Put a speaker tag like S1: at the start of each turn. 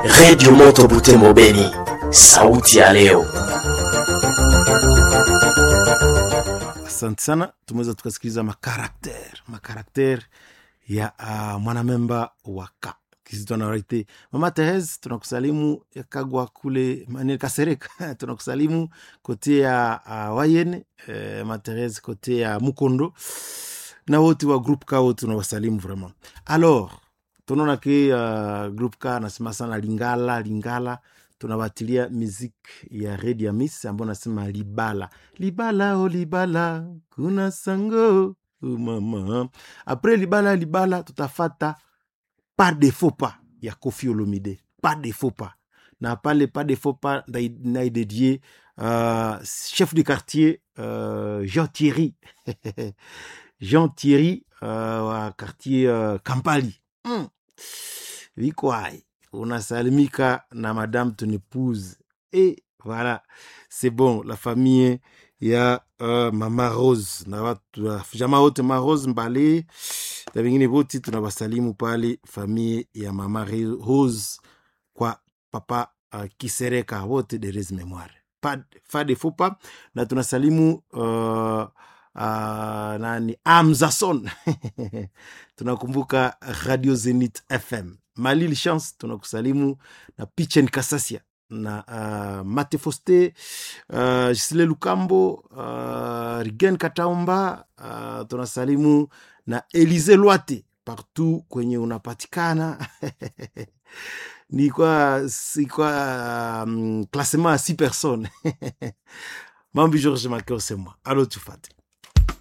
S1: Redio Moto Butembo Beni, sauti ya leo.
S2: Asante sana, tumeweza tukasikiliza makarakter makarakter ya uh, mwanamemba wa ka kisitwanarite mama Therese, tunakusalimu yakagwa kule manini Kasereka tunakusalimu kote ya uh, Wayene eh, mama Therese kote ya Mukondo na wote wa groupe ka wote tunawasalimu vraiment. Alors tunaona ke uh, groupe ka nasema sana Lingala Lingala tunawatilia muziki ya Redi ya Miss ambayo nasema libala libala o libala kuna sango oh mama apres libala libala tutafata par de faux pas ya Koffi Olomide par de faux pas na pale par de faux pas naidedie uh, chef de quartier uh, Jean Thierry Jean Thierry uh, wa quartier uh, Kampali mm. vikwai unasalimika na madame ton épouse et voilà c'est bon la famille ya uh, mama Rose na watu uh, jamaa wote ma Rose Mbale na wengine wote tunawasalimu pale famille ya mama Rose kwa papa uh, Kisereka wote de res memoire pas fa de faux pas na tunasalimu uh, uh, nani Amzason tunakumbuka Radio Zenith FM Malil Chance tunakusalimu na Pichen Kasasia na uh, Mate Foste uh, Gisile Lukambo uh, Rigen Kataumba uh, tunasalimu na Elize Lwate partout kwenye unapatikana ni kwa si kwa um, classement ya six personnes mambi George Makeo c'est moi alo tufate